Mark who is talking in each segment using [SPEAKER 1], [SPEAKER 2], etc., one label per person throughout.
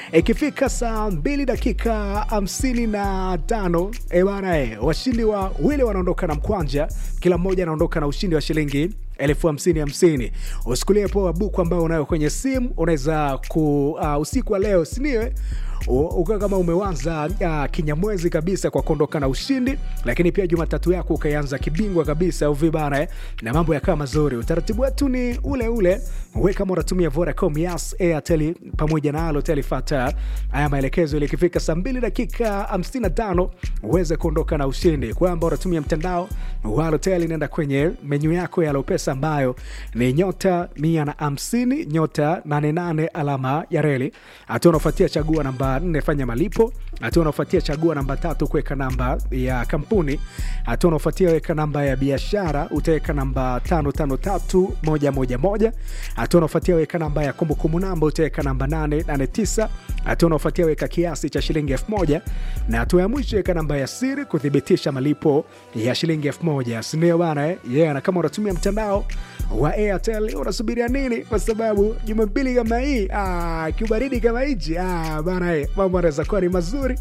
[SPEAKER 1] ikifika saa mbili dakika hamsini na tano ebana e, washindi wa wile wanaondoka na mkwanja kila mmoja anaondoka na ushindi wa shilingi elfu hamsini hamsini usikulie poa buku ambayo unayo kwenye simu unaweza ku uh, usiku wa leo siniwe ukawa kama umewanza uh, kinyamwezi kabisa kwa kuondoka na ushindi lakini pia jumatatu yako ukaianza kibingwa kabisa uvibana eh, na mambo yakawa mazuri utaratibu wetu ni ule ule we kama unatumia vodacom yas airtel pamoja na alotel fata haya maelekezo ili ikifika saa 2 dakika 55 uweze kuondoka na ushindi kwamba unatumia mtandao wa alotel inaenda kwenye menyu yako ya lopesa ambayo ni nyota 150 nyota 88 alama ya reli hatua unaofuatia chagua namba 4 fanya malipo hatua unaofuatia chagua namba tatu kuweka namba ya kampuni hatua unaofuatia weka namba ya biashara utaweka namba 553111 hatua unaofuatia weka namba ya kumbukumbu namba utaweka namba 889 hatua unaofuatia weka kiasi cha shilingi 1000 na hatua ya mwisho weka namba ya siri kuthibitisha malipo ya shilingi 1000 sindio bana eh? yeah, na kama unatumia mtandao wa airtel unasubiria nini kwa sababu jumapili kama hii ah, kiubaridi kama hichi ah, bana eh, mambo anaweza kuwa ni mazuri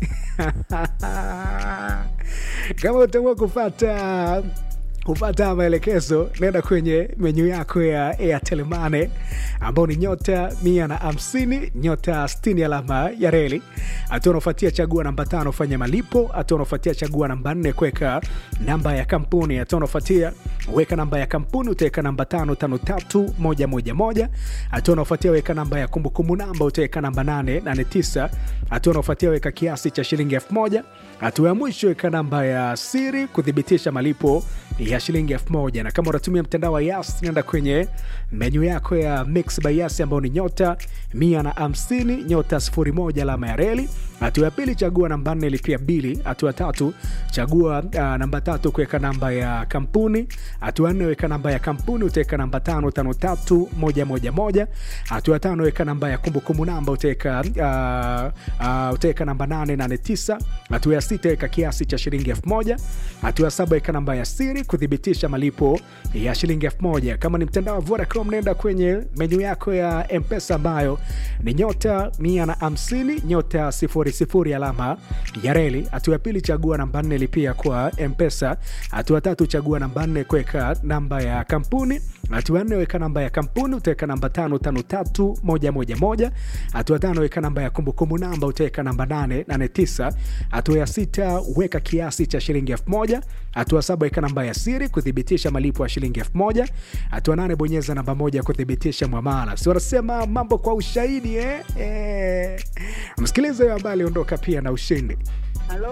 [SPEAKER 1] kama utaamua kufata kupata maelekezo nenda kwenye menyu yako ya airtel mane ambao ni nyota mia na hamsini nyota 60 alama ya reli hatua unaofuatia chagua namba tano fanya malipo hatua unaofuatia chagua namba nne kuweka namba ya kampuni hatua unaofuatia weka namba ya kampuni utaweka namba tano tano tatu moja moja moja hatua unaofuatia weka namba ya kumbukumbu namba utaweka namba nane nane tisa hatua unaofuatia weka kiasi cha shilingi elfu moja hatua ya mwisho weka namba ya siri kuthibitisha malipo ya shilingi elfu moja na kama unatumia mtandao wa yas nenda kwenye menyu yako ya mix by yas ambayo ni nyota mia na hamsini nyota sifuri moja alama ya reli hatua ya pili chagua namba nne lipia bili hatua tatu chagua uh, namba tatu kuweka namba ya kampuni hatua nne weka namba ya kampuni utaweka namba tano tano tatu moja moja moja hatua tano weka namba ya kumbukumbu namba utaweka uh, uh, utaweka namba nane nane tisa hatua ya sita weka kiasi cha shilingi elfu moja hatua ya saba weka namba ya siri kuthibitisha malipo ya shilingi elfu moja kama ni mtandao wa vodacom nenda kwenye menyu yako ya mpesa ambayo ni nyota mia na hamsini nyota sifuri sifuri alama ya reli hatua ya pili chagua namba nne lipia kwa mpesa hatua tatu chagua namba nne kuweka namba ya kampuni hatua nne weka namba ya kampuni utaweka namba tano tano tatu moja moja moja hatua tano weka namba ya kumbukumbu namba utaweka namba nane nane tisa hatua ya sita weka kiasi cha shilingi elfu moja hatua saba weka namba ya siri kuthibitisha malipo ya shilingi elfu moja hatua nane bonyeza namba moja kuthibitisha mwamala si wanasema mambo kwa ushahidi eh? Eh. msikilize huyo ambaye aliondoka pia na ushindi
[SPEAKER 2] Halo,